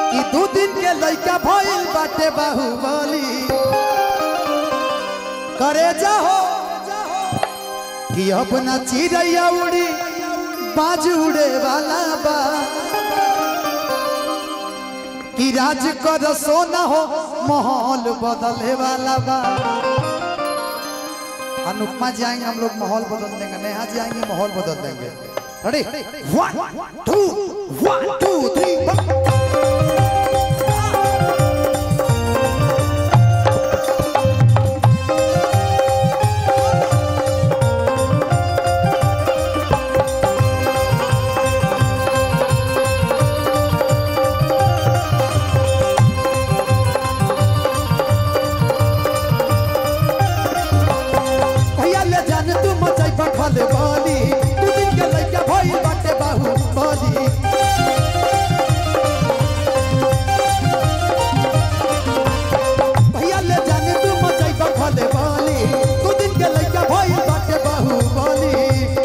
कि दू दिन के लइका भइल बाटे बाहुबली करे जाहो कि अपना चिड़ैया उड़ी बाज उड़े वाला बा कि राज कर सोना हो माहौल बदले वाला बा अनुपमा जी आएंगे हम लोग माहौल बदल देंगे नेहा जी आएंगे माहौल बदल देंगे ready one two one two three भैया ले जान तू मचाई बखल बाली तू दिन के लइका भइल बाटे बाहु बाली भैया ले जान तू मचाई बखल बाली तू दिन के लइका भइल बाटे बाहु बाली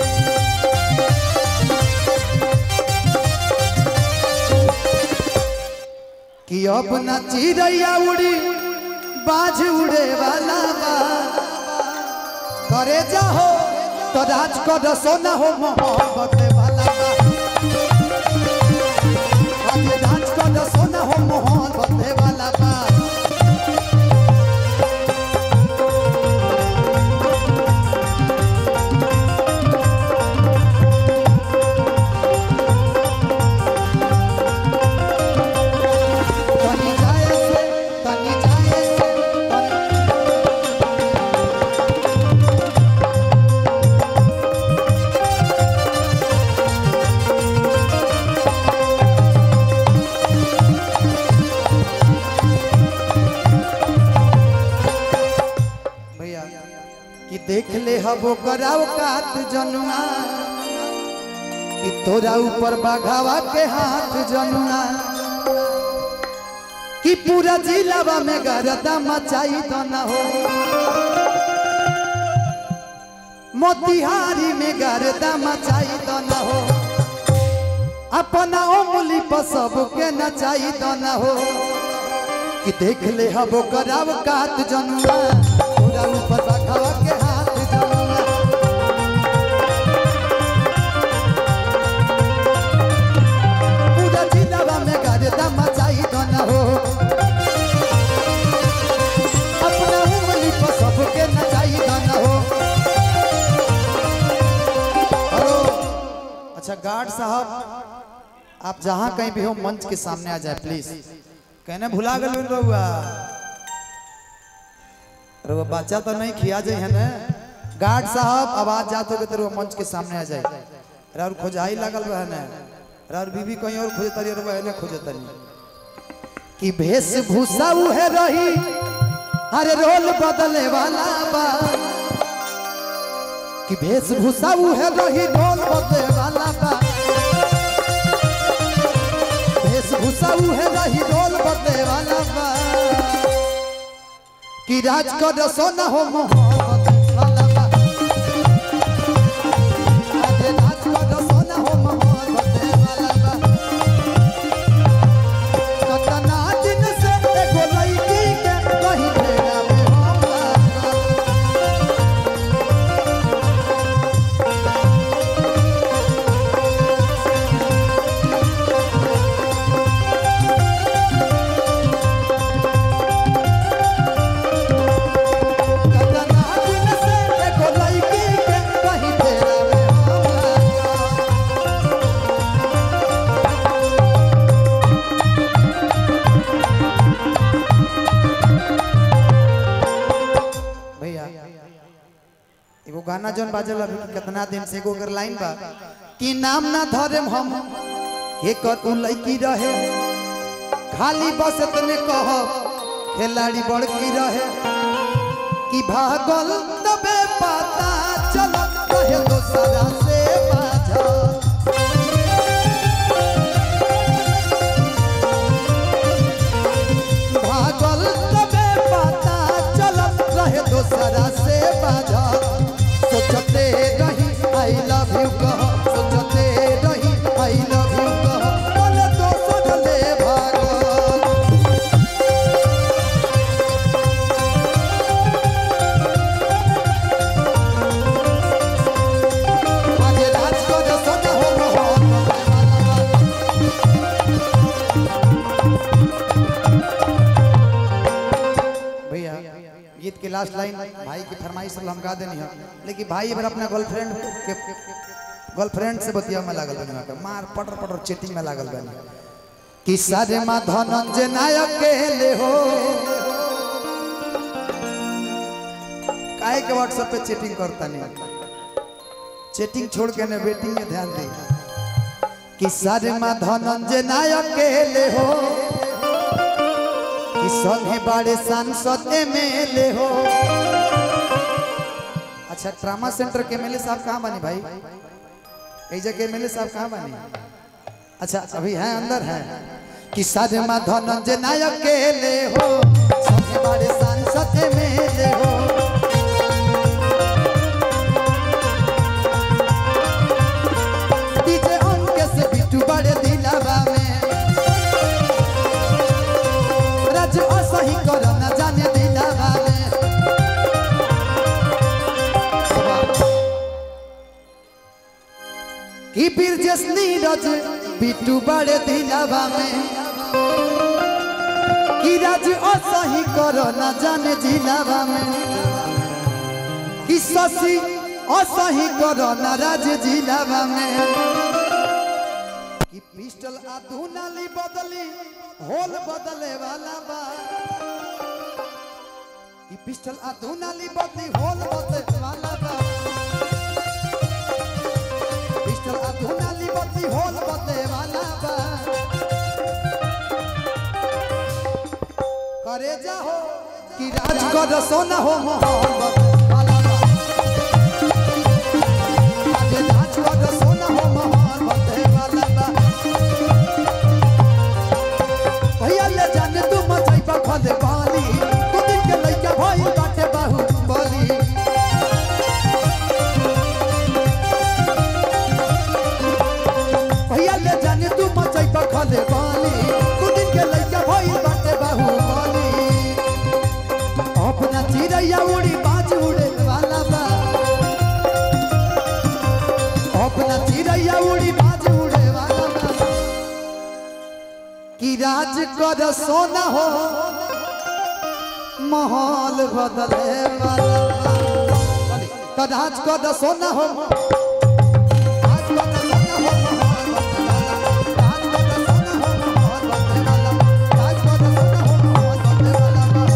कि अपना चिड़ैया उड़ी बाज उड़े वाला बा करे जाहो तो राज कर सोना हो मोहब्बत वाला बा आज राज कर सोना हो मोहब्बत वाला बा तनी जाए से तनी जाए से तनी भैया कि देख ले हबो कराव कात जनुआ कि तोरा ऊपर बाघावा के हाथ जनुआ कि पूरा जिलावा में गरदा मचाई तो न हो मोतिहारी में गरदा मचाई तो न हो अपना उंगली पर सबके नचाई तो न हो कि देख ले हबो कराव कात जनुआ पूरा ऊपर बखावा के हाथ जनुआ पूरा जिलावा में गर्दा मचाई दो न हो अपना उंगली पर सबके नचाई दो न हो हेलो अच्छा गार्ड साहब आप जहाँ कहीं भी हो मंच के सामने आ जाए प्लीज कहने भुला गए रहुआ रहुआ बच्चा तो नहीं खिया जाए है ना गार्ड साहब आवाज जाते हुए तो मंच के सामने आ जाए और खोजाई लगल बा है ना और बीबी कहीं और खोजे तरी रहुआ है ना खोजे तरी कि वेशभूषा उहे रही अरे रोल बदले वाला बा कि वेशभूषा उहे रही रोल बदले वाला बा वेशभूषा उहे रही रोल बदले वाला बा कि राज कर सोना हो मोहब्बत वाला बा आज राज कर सोना हो मोहब्बत वाला बा कतना दिन से एगो लड़की के कहीं भेड़ा में हम लागल। कतना दिन से एगो लड़की के कहीं भेड़ा में हम लागल। भैया एगो गाना जौन बाजल अभी कि कितना दिन से एगो अगर लाइन बा कि नाम ना धरेम हम के कर उ लड़की रहे खाली बस इतने कह खिलाड़ी बड़की रहे कि भागल तबे पता चल रहे दोसरा से बाझल भागल तबे पता चलत रहे दोसरा से बाझल सोचते रही आई लव यू कह सोचते रही आई लव यू कह बोले दोसर ले भागल लास्ट लाइन भाई की फरमाइश हम गा देनी है लेकिन भाई अगर अपना गर्लफ्रेंड के गर्लफ्रेंड से बतिया में लागल बनी वहाँ पे मार पटर पटर चीटिंग में लागल बनी कि सारे माँ धनंजय नायक के ले हो काहे के व्हाट्सएप पे चीटिंग करता नहीं चीटिंग छोड़ के ने वेटिंग में ध्यान दे कि सारे माँ धनंजय नायक के ले हो कि संगे बड़े सांसद एमएलए हो अच्छा ट्रामा सेंटर के एमएलए साहब कहाँ बनी भाई कई जगह एमएलए साहब कहाँ बनी अच्छा अभी हैं अंदर हैं कि सारे माँ धनंजय नायक के ले हो संगे बड़े सांसद एमएलए हो डीजे उनके से बिट्टू बड़े दिलावा में राज असही करो न जाने दिलावा में कि बिरजस नीरज बिट्टू बड़े दिलावा में कि राज असही करो न जाने जिलावा में कि शशि असही करो न राज जिलावा में कि पिस्टल आ धुनाली बदली होल बदले वाला बा कि पिस्टल आ धुनाली बदली होल बदले वाला बा पिस्टल आ धुनाली बदली होल बदले वाला बा करे जा हो कि राज कर सोना हो मोहल बदले वाला बा आज राज कर सोना हो मोहल बदले वाला बा भैया ले जाने तू मचाई बा फले पानी तू दिन के लइका भाई बाटे बाहु बोली भैया ले जाने तू मचाई बा फले पानी तू दिन के लइका भाई बाटे बाहु बोली अपना चिड़ैया उड़ी बाज उड़े वाला बा अपना चिड़ैया उड़ी बाज उड़े वाला बा कि राज कर सोना हो माहौल बदले वाला तो राज कर सोना हो राज कर सोना हो, माहौल बदले वाला। राज कर सोना हो, माहौल बदले वाला बा।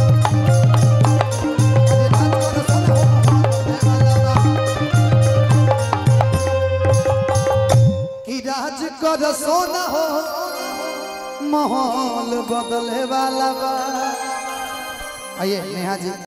राज कर सोना हो, माहौल बदले वाला बा। कि राज कर सोना हो माहौल बदले वाला बा आइए नेहा जी